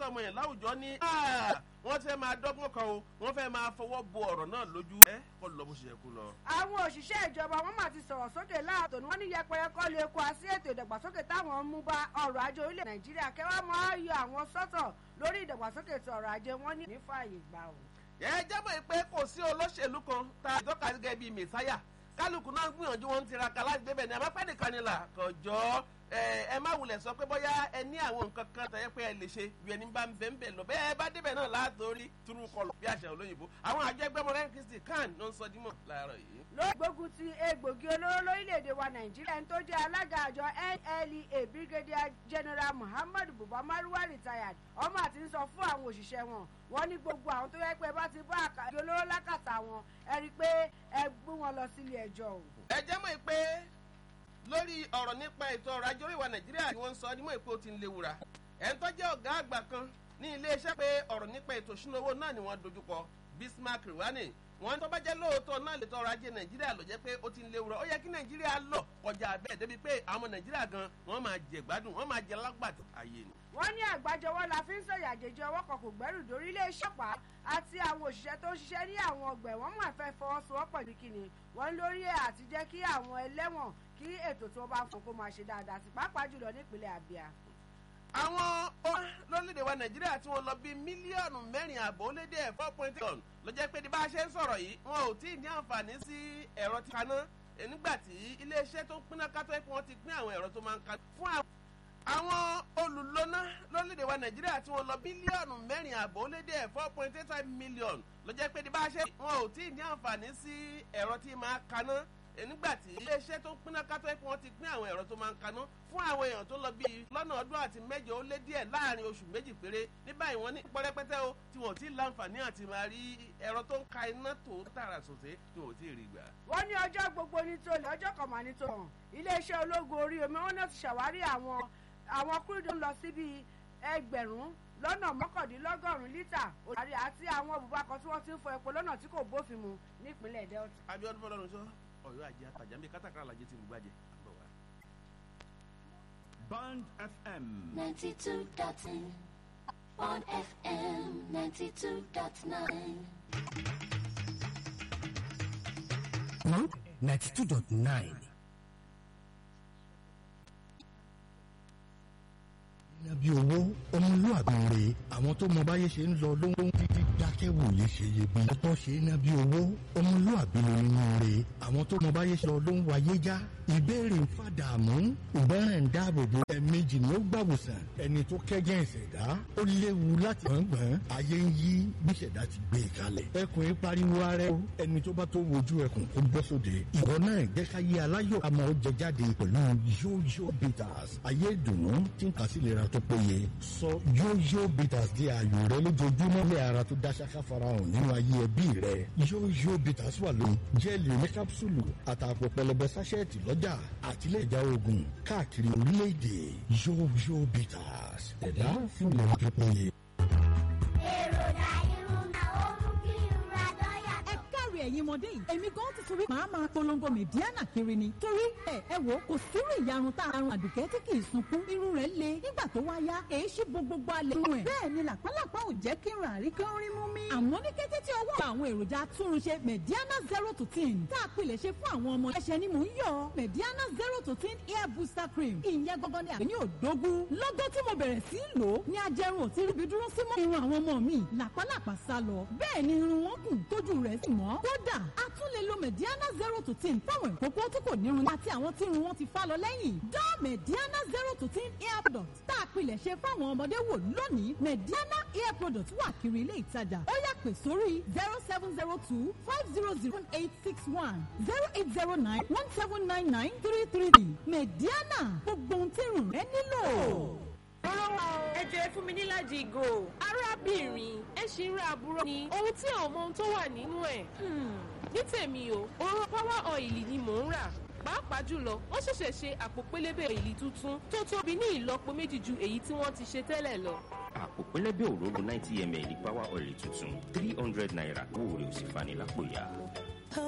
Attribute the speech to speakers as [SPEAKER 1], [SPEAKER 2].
[SPEAKER 1] ọmọ yẹn láwùjọ ní wọ́n fẹ́ máa dọ́gbọ́n kan o wọ́n fẹ́ máa fọwọ́ bo ọ̀rọ̀ náà lójú ẹ kọ́ lọ bó ṣe yẹ kó lọ.
[SPEAKER 2] àwọn òṣìṣẹ́ ìjọba wọn mà ti sọ̀rọ̀ sókè láàtò ní wọ́n ní yẹpẹrẹ kọ́ lè kó a sí ètò ìdàgbàsókè táwọn ń mú bá ọrọ̀ ajé orílẹ̀ nàìjíríà kẹwàá máa yọ àwọn sọ́tọ̀ lórí ìdàgbàsókè ètò ọrọ̀ ajé wọn ní nífààyè gbà o.
[SPEAKER 1] ẹ jábọ̀ pé kò sí olóṣèlú kan tá a tọ́ka gẹ́gẹ́ bíi mẹ́sáyà kálukú náà gbìyànjú wọn ń tiraka láti débẹ̀ ní àmọ́pẹ́ nìkan ni là kọjọ́ ẹ má wulẹ̀ sọ pé bóyá ẹ ní àwọn nǹkan kan tẹ̀yẹ pé ẹ lè ṣe bí ẹni bá ń bẹ̀ ń bẹ̀ lọ bẹ́ẹ̀ bá débẹ̀ náà látòrí túrú kọlù bí àṣà olóyìnbó àwọn àjọ ẹgbẹ́ mọ̀lẹ́rin kristi kan ló ń sọ dímọ̀ láàárọ̀ yìí.
[SPEAKER 2] lórí gbógun ti egbògi olóró lórílẹ̀‐èdè wa nàìjíríà ẹni tó jẹ́ alága àjọ nlea brigadier general muhammadu buba maruwa retired ọmọ àti ń sọ fún àwọn òṣìṣẹ́ wọn wọ́n ní gbogbo àwọn tó yẹ pé bá ti bá àkàdé olóró lákàtà wọn ẹ rí i pé ẹ gbé wọn lọ sílé ẹjọ́ o.
[SPEAKER 1] ẹ jẹ́ mọ̀ pé lórí ọ̀rọ̀ nípa ètò ọrọ̀ ajé oríwà nàìjíríà ni wọ́n ń sọ nímọ̀ èpo ti ń léwura ẹ̀ ń tọ́jú ọ̀gá àgbà kan ní iléeṣẹ́ pé ọ̀rọ̀ nípa ètò ìṣúná owó náà ni wọ́n dojúkọ bismarck rwani wọ́n tó bá jẹ́ lóòótọ́ náà lè tọ́ ọrọ̀ ajé nàìjíríà ló jẹ́ pé ó ti ń léwura ó yẹ kí nàìjíríà lọ kọjá bẹ́ẹ̀ débi pé àwọn nàìjíríà gan wọ́n máa jẹ gbádùn wọ́n máa jẹ lágbàdo ayé ni.
[SPEAKER 2] wọ́n ní àgbájọwọ́ la fi ń sọ̀yà àjèjì ọwọ́ kan kò gbẹ́rù dórí iléeṣẹ́ pa àti àwọn òṣìṣẹ́ tó ń ṣiṣẹ́ ní àwọn ọgbẹ̀ wọ́n máa fẹ́ fọwọ́sowọ́pọ̀ ní kíni wọ́n lórí ẹ̀ àti jẹ́ kí àwọn ẹlẹ́wọ̀n kí ètò tí wọ́n bá fún kó máa ṣe dáadáa sí pàápàá jùlọ nípínlẹ̀ abia.
[SPEAKER 1] àwọn lórílẹ̀‐èdè wa nàìjíríà tí wọ́n lọ bí mílíọ̀nù mẹ́rin àbọ̀ ó lé dé four point one ló jẹ́ pé ní bá a ṣe ń sọ̀rọ̀ yìí wọn ò tí ì ní àǹfààní sí ẹ̀rọ tí kaná nígbà tí iléeṣẹ́ tó ń pínná kátó ẹ̀ pé wọ́n ti pín àwọn ẹ̀rọ tó máa ń ka fún àwọn àwọn olùlọ́nà lórílẹ̀‐èdè wa nàìjíríà tí wọ́n lọ bílíọ̀nù mẹ́rin àbọ̀ ó lé dé four point eight five million ló jẹ́ pé ní bá a ṣe wọn ò tí ì ní àǹfààní sí ẹ̀rọ tí máa kaná nígbà tí iléeṣẹ́ tó ń pínná kátó ẹ̀ pé wọ́n ti pín àwọn ẹ̀rọ tó máa ń kaná fún àwọn èèyàn tó lọ bíi lọ́nà ọdún àti mẹ́jọ ó lé díẹ̀ láàrin oṣù méjì péré ní báyìí wọ́n ní pọ́rẹ́pẹ́tẹ́ o tí wọ́n ti láǹfààní àti máa rí ẹ̀rọ tó ń ka iná tó tààrà sòté tí wọ́n ti rí gbà.
[SPEAKER 2] wọ́n ní ọjọ́ gbogbo ní tolè ọjọ́ kan mà ní tòun iléeṣẹ́ ológun orí omi wọn náà ti ṣàwárí àwọn àwọn kúrúdó ń lọ síbi ẹgbẹ̀rún lọ́nà mọ́kàndínlọ́gọ́rùn-ún lítà òṣàrí àti àwọn òbúbakọ tí wọ́n ti ń fọ epo lọ́nà tí kò bófin mu nípínlẹ̀ delta.
[SPEAKER 1] abiodun fọlọ́run sọ ọ̀yọ́ àjẹ́ àtàjà ń bí kátàkárà làjẹ́ ti ń gbàjẹ́.
[SPEAKER 3] Band FM.
[SPEAKER 4] 92.9 Bond FM 92.9
[SPEAKER 5] Bond 92.9. bí owó ọmọlúwàbí rè àwọn tó mọ báyé ṣe ń lọ ló ń títí dákẹ́wò lè ṣe iyebí ọtọ́ ṣe é ná bí owó ọmọlúwàbí ló nínú rè àwọn tó mọ báyé ṣe lọ ló ń wáyé já ìbéèrè ń fàdààmú ìbẹ́rẹ̀ ń dáàbòbò ẹ̀ẹ̀mejì ni ó gbàwòsàn ẹni tó kẹ́gẹ́ ìṣẹ̀dá ó léwu láti gbọ̀ngbọ̀n ayé ń yí bí ìṣẹ̀dá ti gbé e kalẹ̀ ẹkùn ń pariwo ara ẹ ẹni tó bá tó wojú ẹkùn kó bọ́ sóde ìwọ náà jẹ́ ká yé aláyọ̀ àmọ́ ó jẹ jáde pẹ̀lú yóyó bitters ayé ìdùnnú tí ń kà sí ìlera tó péye sọ yóyó bitters di ààyò rẹ lójoojúmọ́ lé ara tó dá ṣáká farahàn nínú ayé ẹbí rẹ yóyó bitters wà lóyún jẹ́ẹ̀lì ní kápsúlù àtàpọ̀ pẹlẹbẹ sáṣẹ́ẹ̀tì lọ́jà àtìlẹ́ ìjà oògùn káàkiri orílẹ̀-èdè yóyó bitters ẹ̀dá fún ìlera tó péye.
[SPEAKER 6] èròjà irun náà ó mú kí irun adọ́yà
[SPEAKER 7] ẹ káre ẹ̀yin ọmọdé yìí èmi gan ti torí màá máa polongo mẹ̀díánà kiri ni torí ẹ ẹ wò kò sírú ìyarun tá àrùn àdùkẹ́ tí kì í sunkún irun rẹ̀ le nígbà tó wá yá èé ṣí bo gbogbo alẹ́ irun ẹ̀ bẹ́ẹ̀ ni làpálàpá ò jẹ́ kí irun àrí kí ó rí mú mi. àmọ́ ní kété tí ọwọ́ àwọn èròjà atúnrunṣe mẹ̀díánà zero to ten tá a pilẹ̀ ṣe fún àwọn ọmọ ẹ̀ṣẹ̀ ni mò ń yọ mẹ̀díánà zero to ten hair booster cream ìyẹn gangan ni àbí ní òdógún lọ́gọ́ tí mo bẹ̀rẹ̀ sí í lò ó ní ajẹrun ò ti ríbi dúró sí mọ́ irun àwọn ọmọ mi làpálàpá sá lọ bẹ́ẹ̀ ni irun wọn gùn tójú rẹ̀ sì mọ́ kódà a tún lè lo mediana zero to ten fáwọn ìkókó tí kò nírun àti àwọn tí irun wọn ti fá lọ lẹ́yìn dán mediana zero to ten hair product tá a pilẹ̀ ṣe fáwọn ọmọdé wò lónìí mediana hair product wà kiri ilé ìtajà ó yá pè sórí zero seven zero two five zero zero eight six one zero eight zero nine one seven nine nine three three mediana gbogbo ohun tí irun rẹ nílò.
[SPEAKER 8] ẹ jẹ́ fún mi níláàjì ìgò arábìnrin ẹ ṣì ń ra àbúrò ni ohun tí àwọn ọmọ ohun tó wà nínú ẹ̀ ní tèmi o òróró power oil ni mò ń rà pàápàá jùlọ wọ́n ṣẹ̀ṣẹ̀ ṣe àpò pélébé ìlì tuntun tó tóbi ní ìlọ́po méjì ju èyí tí wọ́n ti ṣe tẹ́lẹ̀ lọ.
[SPEAKER 9] àpò pẹlẹbẹ òróró ninety ml power oil tuntun three hundred naira owó rẹ̀ ò sì fani lápò ya.